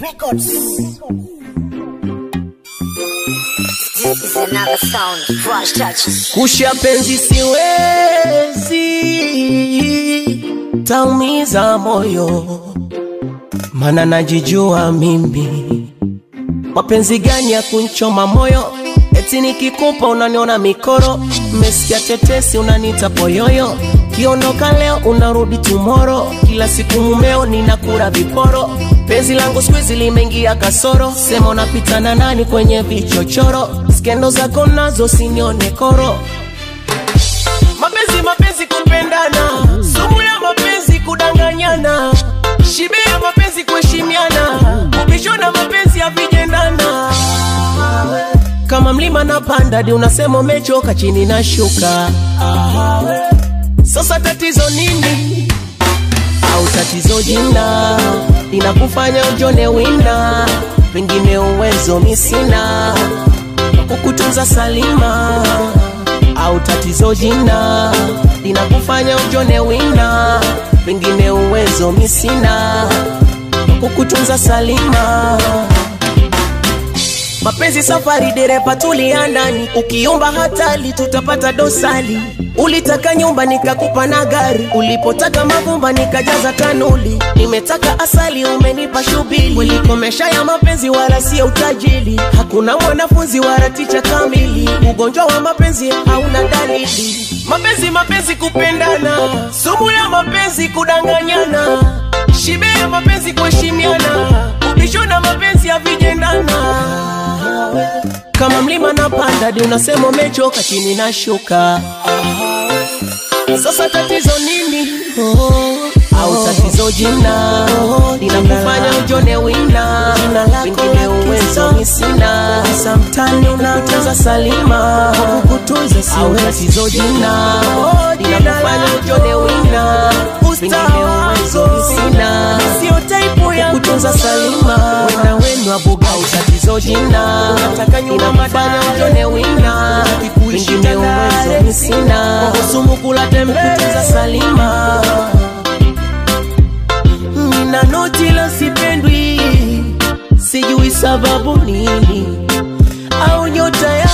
Records. This is another sound. Fresh touches. kusha penzi siwezi, taumiza moyo, mana najijua mimi mapenzi gani ya kunchoma moyo, eti nikikupa unaniona mikoro, mmesikia tetesi unanita poyoyo, kiondoka leo unarudi tumoro, kila siku mumeo ninakura viporo, penzi langu squeeze limeingia kasoro, sema unapita na nani kwenye vichochoro, skendo zako nazo sinione koro mapenzi mapenzi kupendana sumu ya mapenzi kudanganyana shibe ya mapenzi kuheshimiana kubishona mapenzi havijendana kama mlima na panda di unasema umechoka chini na shuka sasa tatizo nini au tatizo jina linakufanya ujone wina pengine uwezo misina kukutunza salima au tatizo jina linakufanya ujone wina pengine uwezo misina kukutunza salima mapenzi safari dereva tulia ndani ukiumba hatali tutapata dosali ulitaka nyumba nikakupa na gari ulipotaka mavumba nikajaza tanuli nimetaka asali umenipa shubili ulikomesha ya mapenzi wala sio utajili hakuna mwanafunzi wala ticha kamili ugonjwa wa mapenzi hauna dalili mapenzi mapenzi kupendana sumu ya mapenzi kudanganyana shibe ya mapenzi kuheshimiana ubishona mapenzi havijendana kama mlima na panda di unasema umechoka chini na shuka sasa tatizo nini au tatizo jina linakufanya ujone wina pengine uwezo misina samtani unatunza salima kukutunza au tatizo jina linakufanya ujone wina pengine uwezo misina sio taipu ya kutunza salima wena wenu abuga au tatizo jina nataka nyuma madana ujone wina pengine uwezo misina kuhusumu kula tembe kutunza salima nina noti la sipendwi sijui sababu nini au nyota ya